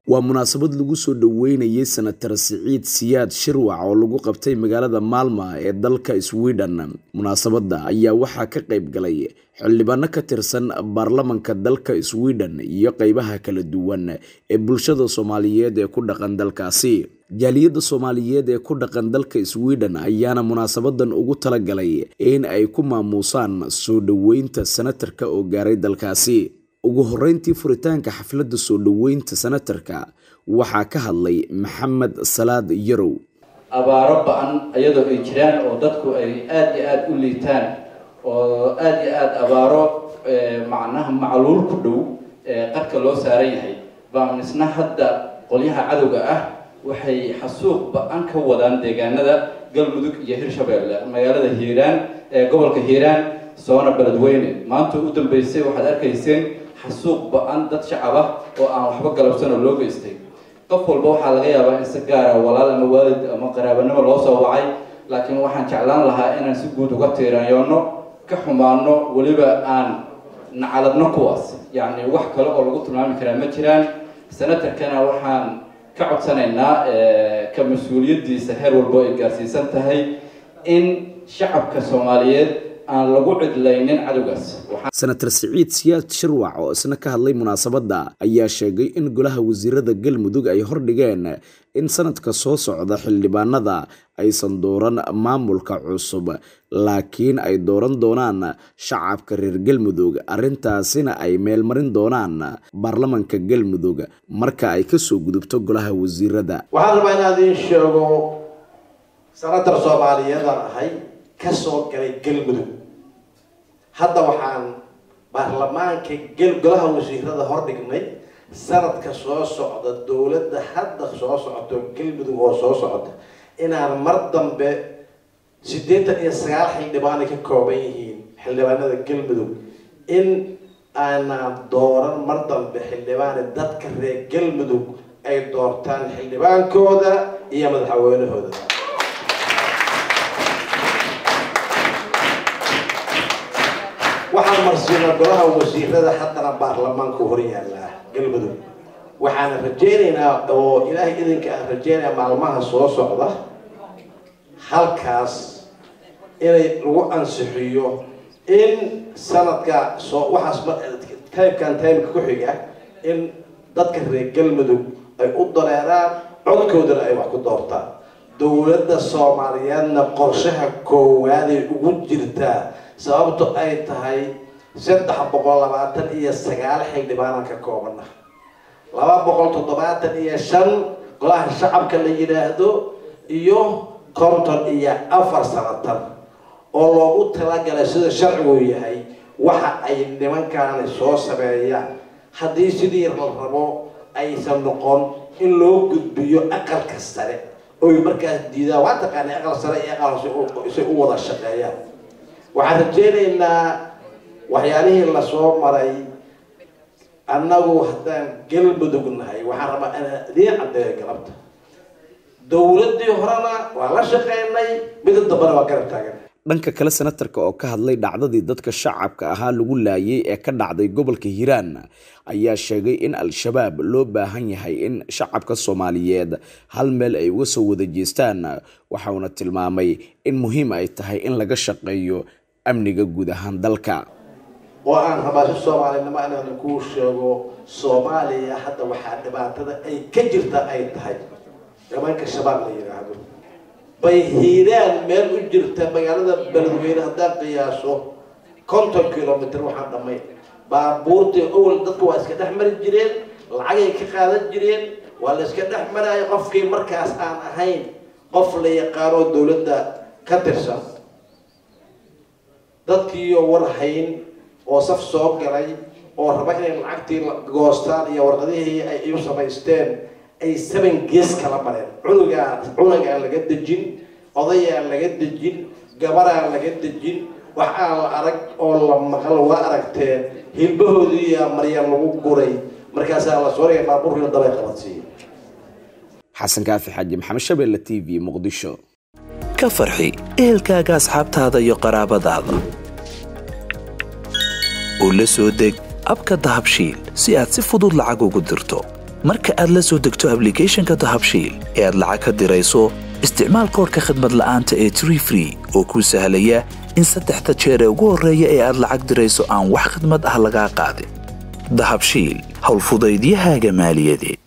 waa munaasabad lagu soo dhoweynayay senatar siciid siyaad shirwac oo lagu qabtay magaalada maalma ee dalka sweden munaasabadda ayaa waxaa ka qayb galay xildhibaano ka tirsan baarlamanka dalka sweden iyo qeybaha kala duwan ee bulshada soomaaliyeed ee ku dhaqan dalkaasi jaaliyadda soomaaliyeed ee ku dhaqan dalka sweden ayaana munaasabadan ugu talagalay in ay ku maamuusaan soo dhoweynta senatarka oo gaaray dalkaasi ugu horeyntii furitaanka xafladda soo dhoweynta senatarka waxaa ka hadlay maxamed salaad yarow abaaro ba-an iyadoo ay jiraan oo dadku ay aada iyo aada u liitaan oo aada iyo aada abaaro macnaha macluul ku dhow qarka loo saaran yahay baan isna hadda qolyaha cadowga ah waxay xasuuq ba-an ka wadaan deegaanada galmudug iyo hirshabeelle magaalada hiiraan ee gobolka hiiraan soona beledweyne maanta u dambeysay waxaad arkayseen xasuuq ba-an dad shacab ah oo aan waxba galabsan oo loo geystay qof walba waxaa laga yaabaa in si gaara walaal ama waalid ama qaraabanimo loo soo wacay laakiin waxaan jeclaan lahaa inaan si guud uga tiirayoonno ka xumaano weliba aan nacaladno kuwaas yacni wax kale oo lagu tilmaami karaa ma jiraan senatarkana waxaan ka codsanaynaa ka mas-uuliyaddiisa heer walbo ay gaarsiisan tahay in shacabka soomaaliyeed aan lagu cidlaynin cadowgaas senatar siciid siyaad shirwac oo isna ka hadlay munaasabadda ayaa sheegay in golaha wasiirada galmudug ay hordhigeen in sanadka soo socda xildhibaanada aysan dooran maamulka cusub laakiin ay dooran doonaan shacabka reer galmudug arrintaasina ay meelmarin doonaan baarlamanka galmudug marka ay kasoo gudubto golaha wasiirada waxaan rabaa inaad iin sheego senatar soomaaliyeedaan ahay kasoo galay galmudug hadda waxaan baarlamaanka golaha wasiirada hordhignay sanadka soo socda dowladda hadda soo socoto galmudug oo soo socota inaan mar dambe siddeetan iyo sagaal xildhibaanay ka kooban yihiin xildhibaanada galmudug in aanaan dooran mar dambe xildhibaane dadka reer galmudug ay doortaan xildhibaankooda iyo madaxweynahooda waxaan marsiinaa golaha wasiirada haddana baarlamaanku hor yaallaa galmudug waxaana rajeynaynaa oo ilaahay idinka aan rajeynayaa maalmaha soo socda halkaas inay lagu ansixiyo in sanadka soo waxaas taybkan taymka ku xiga in dadka reer galmudug ay u dareeraan codkoodana ay wax ku doortaan dowladda soomaaliyeedna qorshaha koowaaday ugu jirtaa sababto ay tahay saddex boqol labaatan iyo sagaal xildhibaanan ka koobana laba boqol toddobaatan iyo shan golaha shacabka la yidhaahdo iyo konton iyo afar sanatan oo loogu talagalay sida sharcigu yahay waxa ay nimankaani soo sameeyaan haddii sidii la rabo aysan noqon in loo gudbiyo aqalka sare oy markaas diidaan waa taqaana aqal sare iyo aqal hoose isay u wada shaqeeyaan waxaan rajeynaynaa waxyaalihii lasoo maray annagu haddaan galmudug nahay waxaan rabaa inaan idiin caddeeyo galabta dowladdii horena waa la shaqeynay mida dambena waa garab taagan dhanka kale senatarka oo ka hadlay dhacdadii dadka shacabka ahaa lagu laayay ee ka dhacday gobolka hiiraan ayaa sheegay in al-shabaab loo baahan yahay in shacabka soomaaliyeed hal meel ay uga soo wada jeestaan waxauna tilmaamay in muhiim ay tahay in laga shaqeeyo amniga guud ahaan dalka oo aan rabaa si soomaalinimo inaan kuu sheego soomaaliya hadda waxaa dhibaatada ay ka jirta ay tahay nimanka shabaab la yidhaahdo bay hiiraan meel u jirta magaalada beledweyne haddaan qiyaaso konton kilomitr waxaan dhamay baabuurtii owel dadku waa iska dhex mari jireen lacagay ka qaadan jireen waa la iska dhex maraayo qofkii markaas aan ahayn qof la yaqaano dowladda ka tirsan dadkiiyo warhayn oo saf soo galay oo raba inay lacagtii goostaan iyo warqadihii ay iu samaysteen ay saban gees kala mareen cunugaa cunugaan laga dejin odayaan laga dejin gabaraan laga dejin wax aan la arag oo la maqal waa aragteen hilbahoodiiyaa maryan lagu guray markaasaa la sooraya baabuurkiina dabay qabadsiiya xasan kaafi xaaji maxamed shabeelle t v muqdisho ka farxi ehelkaaga asxaabtaada iyo qaraabadaada oo la soo deg abka dahabshiil si aad si fudud lacag ugu dirto marka aad la soo degto ablicathonka dahabshiil ee aad lacag ka dirayso isticmaal koorka khadmad la'aanta ee tree free oo kuu sahlaya in saddexda jeer ee ugu horreeya ee aad lacag dirayso aan wax khidmad ah lagaa qaadin dahabshiil howlfudaydiyahaaga maaliyadeed